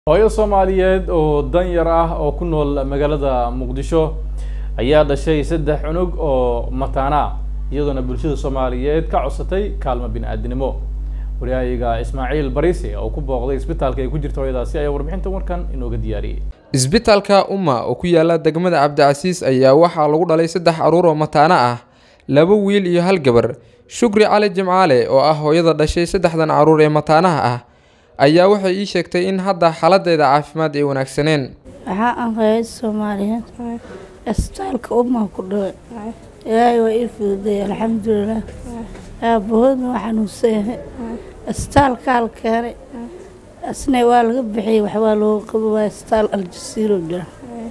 hooyo soomaaliyeed oo danyar ah oo ku nool magaalada muqdisho ayaa dhashay saddex cunug oo mataana ah iyadoona bulshada soomaaliyeed ka codsatay kaalmo bini-aadinimo waryahayaga ismaaciil bariise oo ku booqday isbitaalka ay ku jirta hooyadaasi ayaa warbixinta warkan inooga diyaariyey isbitaalka umma oo ku yaala degmada cabdicasiis ayaa waxaa lagu dhalay saddex caruur oo mataano ah laba wiil iyo hal gabar shukri cali jimcaale oo ah hooyada dhashay saddexdan caruur ee mataanaha ah ayaa waxay ii sheegtay in hadda xaaladeeda caafimaad ay wanaagsaneen waxaa aan reer soomaaliyeed isbitaalka ummaa ku dhaway ilaahay waa ii fududay alxamdulilah aabahoodna waa xanuunsan yahay isbitaalkaa la keenay asna waa laga bixiyey waxbaa looga qabo waa isbitaal aljasiiro jira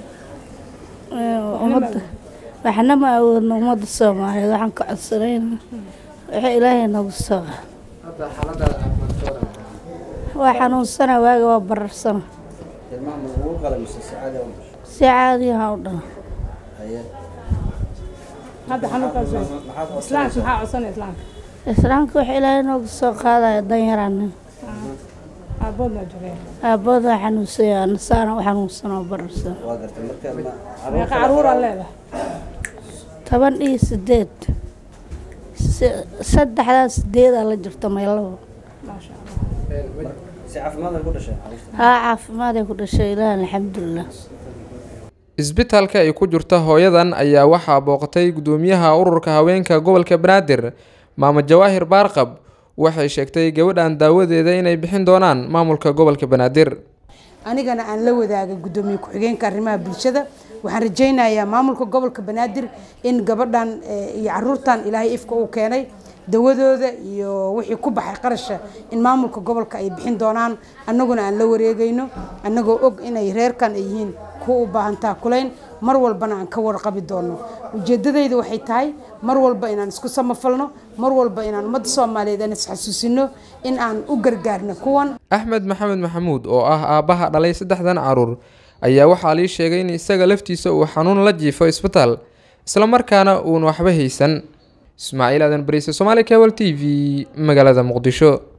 ummadda waxna ma awoodna ummadda soomaaliyeed waxaan ka codsanayna waxa ilaahay nagu soo waa xanuunsana waaga waa bararsana si caadiyaha u dhala islaamka waxa ilaahay nooga soo qaadaya danyaraanin aabood waa xanuunsanya nasaana u xanuunsan oo bararsan toban iyo sideed saddexdaa sideedaa la jirta meelaba haa caafimaadee ku dhashay ilaah alxamdulilah isbitaalka ay ku jirta hooyadan ayaa waxaa booqatay gudoomiyaha ururka haweenka gobolka banaadir maamo jawaahir baarqab waxay sheegtay gabadhan daawadeeda inay bixin doonaan maamulka gobolka banaadir anigana aan la wadaaga gudoomiye ku-xigeenka arrimaha bulshada waxaan rajaynayaa maamulka gobolka banaadir in gabadhan iyo caruurtan ilaahay ifka uu keenay dawadooda iyo wixii ku baxay qarasha in maamulka gobolka ay bixin doonaan annaguna aan la wareegayno annagoo og inay reerkan ay yihiin kuwa u baahan taakulayn mar walbana aan ka warqabi doono ujeedadayda waxay tahay mar walba inaan isku samafalno mar walba inaan ummadda soomaaliyeed aan isxasuusino in aan u gargaarno kuwan axmed maxamed maxamuud oo ah aabbaha dhalay saddexdan caruur ayaa waxaa lii sheegay in isaga laftiisa uu xanuun la jiifo isbitaal islamarkaana uun waxba haysan ismaaciil aadan bariise somaali cable t v magaalada muqdisho